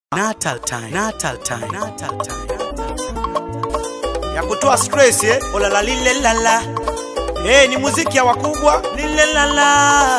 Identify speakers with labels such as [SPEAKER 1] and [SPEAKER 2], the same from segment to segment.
[SPEAKER 1] Natal time. Natal time. Natal time.
[SPEAKER 2] ya kutoa stress eh?
[SPEAKER 1] Olala lile lala.
[SPEAKER 2] Eh, ni muziki ya wakubwa
[SPEAKER 1] Lile lala.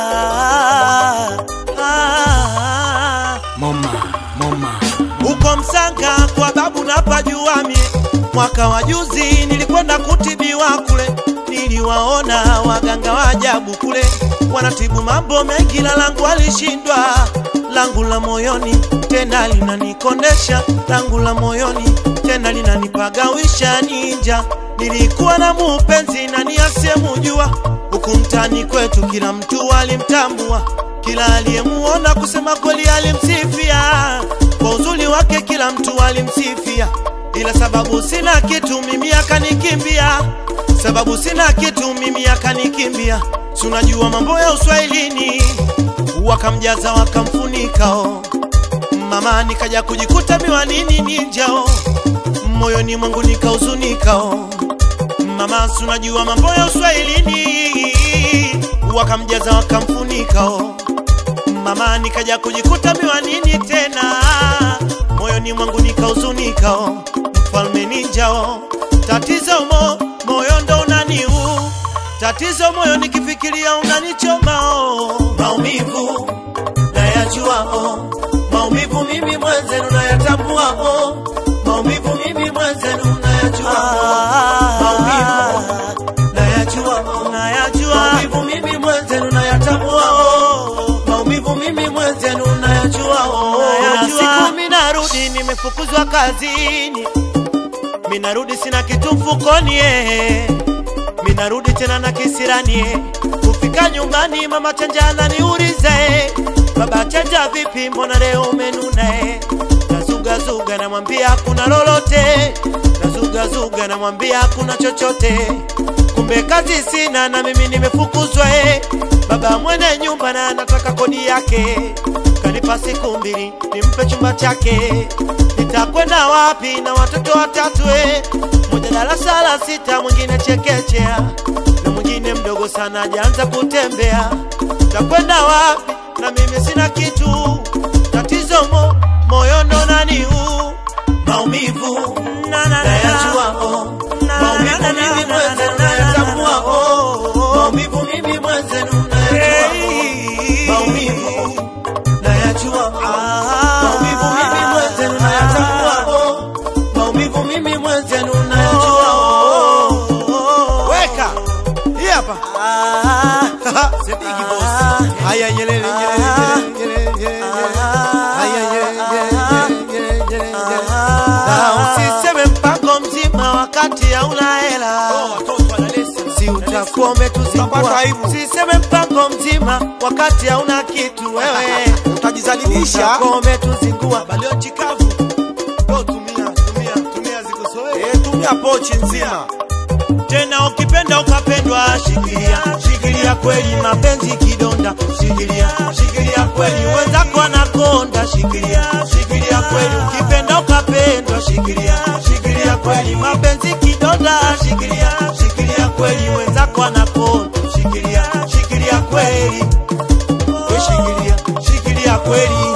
[SPEAKER 1] Ah. Moma, moma.
[SPEAKER 2] huko Msanga kwa babu na pajuami. Mwaka wa juzi nilikwenda kutibiwa kule, niliwaona waganga wa ajabu kule, wanatibu mambo mengi, la langu alishindwa. Langu la moyoni tena linanikondesha, langu la moyoni tena linanipagawisha ninja. Nilikuwa na mupenzi nani asiyemujua, huku mtani kwetu kila mtu alimtambua, kila aliyemuona kusema kweli alimsifia kwa uzuri wake, kila mtu alimsifia, ila sababu sina kitu mimi akanikimbia, sababu sina kitu mimi akanikimbia. Si unajua mambo ya uswahilini, wakamjaza wakamfunikao, mama nikaja kujikuta miwanini ninjao, moyoni mwangu nikahuzunikao, mama si unajua mambo ya uswahilini, wakamjaza wakamfunikao mama nikaja kujikuta miwanini tena moyoni mwangu nikahuzunikao mfalme ninjao tatizo mo moyo ndo unaniu tatizo moyo nikifikiria unanichomao maumivu nayajuao maumivu mimi mwenzenu nayatambuao maumivu mimi mwenzenu nayajuao maumivu nayajuao
[SPEAKER 1] Nayajua.
[SPEAKER 2] maumivu mimi mwenzenu nayatambuao maumivu mimi mwenzenu nayajuao
[SPEAKER 1] Nayajua.
[SPEAKER 2] na siku minarudi nimefukuzwa kazini minarudi sina kitu mfukoni eh. minarudi tena na kisirani eh. kufika nyumbani mama chanja ananiuliza eh. baba chanja vipi mbona leo umenuna eh. nazugazuga namwambia kuna lolote nazugazuga namwambia kuna chochote kumbe kazi sina na mimi nimefukuzwa eh. baba mwene nyumba na anataka kodi yake kanipa siku mbili nimpe chumba chake nitakwenda wapi na watoto watatu eh? moja darasa la sita mwingine chekechea na mwingine mdogo sana ajaanza kutembea takwenda wapi na mimi sina kitu tatizo mo, moyo ndo naniu maumivu
[SPEAKER 1] Na, na, na,
[SPEAKER 2] nayajua oh.
[SPEAKER 1] Na,
[SPEAKER 2] maumivu
[SPEAKER 1] na, na,
[SPEAKER 2] mimi
[SPEAKER 1] na,
[SPEAKER 2] mwenzenu
[SPEAKER 1] na, na,
[SPEAKER 2] nayatambua
[SPEAKER 1] na,
[SPEAKER 2] oh. maumivu mimi mwenzenu nayajua oh. maumivu nayajua oh. maumivu mimi mwenzenu nayatambua oh. maumivu mimi mwenzenu nayajua oh. weka hii hapa Sediki boss. Haya nyelele nyelele nyelele nyelele Haya nyelele nyelele nyelele nyelele Na usiseme mpango mzima wakati hauna hela si utakuwa umetuzingua usiseme mpango mzima wakati hauna kitu wewe
[SPEAKER 3] utajizalilisha
[SPEAKER 2] utakuwa umetuzingua balio chikavu Yo, tumia tumia tumia zikusoe
[SPEAKER 3] Eh, tumia pochi nzima
[SPEAKER 2] tena ukipenda ukapendwa, shikilia shikilia kweli, mapenzi kidonda, shikilia shikilia kweli, wenzako anakonda, shikilia shikilia kweli, ukipenda ukapendwa, shikilia shikilia kweli, mapenzi kidonda, shikilia shikilia kweli, wenzako anakonda, shikilia shikilia kweli, we shikilia shikilia kweli.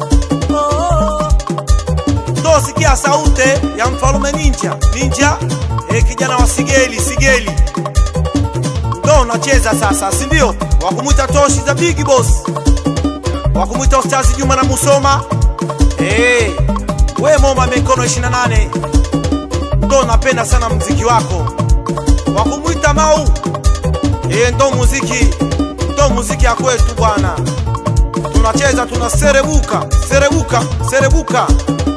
[SPEAKER 3] ndo sikia sauti ya mfalume ninja ninja e, kijana wa sigeli sigeli ndo unacheza sasa si ndio wakumwita toshi za big boss wakumwita ustazi juma na musoma e, we moma mikono 28 ndo napenda sana mziki wako wakumwita mau e, ndo muziki ndo muziki ya kwetu bwana tunacheza tunaserebuka serebuka serebuka